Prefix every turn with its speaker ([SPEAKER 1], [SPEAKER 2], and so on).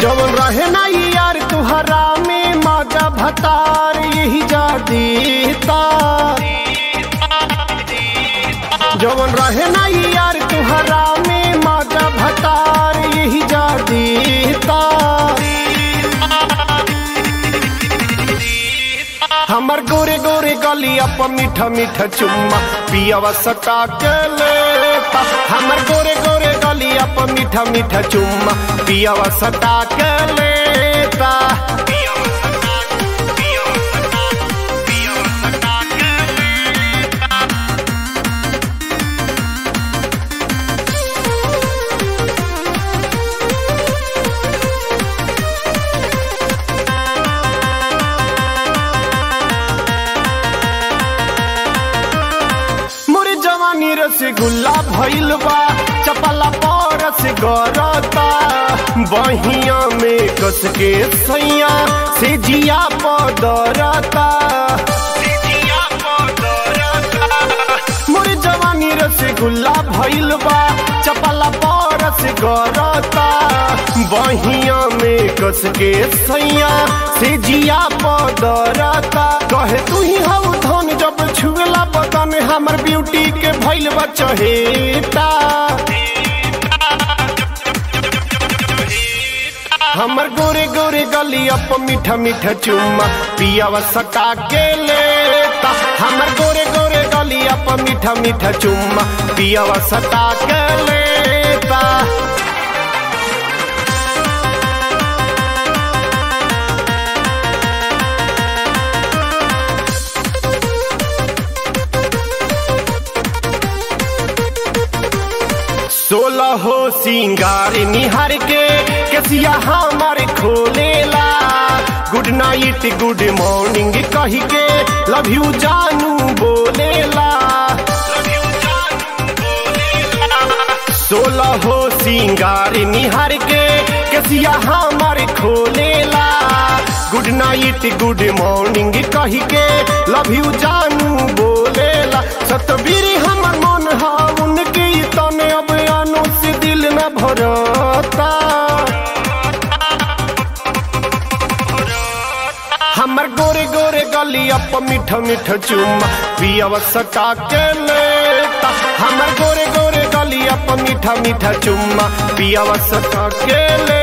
[SPEAKER 1] जवन रहे ना यार तुहरा में माजा भतार यही जा देता जवन रहे ना यार तुहरा में माजा भतार यही जा देता हमर गोरे गोरे गलिया पर मीठा मीठा चुम्मा पियावा सटा के लेता हमर गोरे गोरे गलिया पर मीठा मीठा चुम्मा पियावा सटा के लेता मोरे जवानी रसगुल्ला भइल बा चपला परस गरता बहिया में कस के सैया से जिया पदरता मोरे जवानी रसगुल्ला भइल बा चपला परस गरता बहिया में कस के सैया से जिया पदरता कहे तू ही हव धन जब छुएला बदन हमर ब्यूटी के भइल बा चहेता हमर गोरे गोरे गलिया पर मीठा मीठा चुम्मा पियावा सटा के लेता हमर गोरे गोरे गलिया पर मीठा मीठा चुम्मा पियावा सटा के लेता सोलह हो सिंगार निहार के कसिया हमार खोलेला गुड नाइट गुड मॉर्निंग कही के लव यू जानू बोलेला सोलह हो सिंगार निहार के कसिया हमार खोलेला गुड नाइट गुड मॉर्निंग कही के लव यू जानू बोलेला सतबीर हमर मन हा उनके तने अब अनु से दिल न भरता हमर गोरे गोरे गलिया पर मीठा मीठा चुम्मा पियावा सटा के लेता हमर गोरे गोरे गलिया पर मीठा मीठा चुम्मा पियावा सटा के ले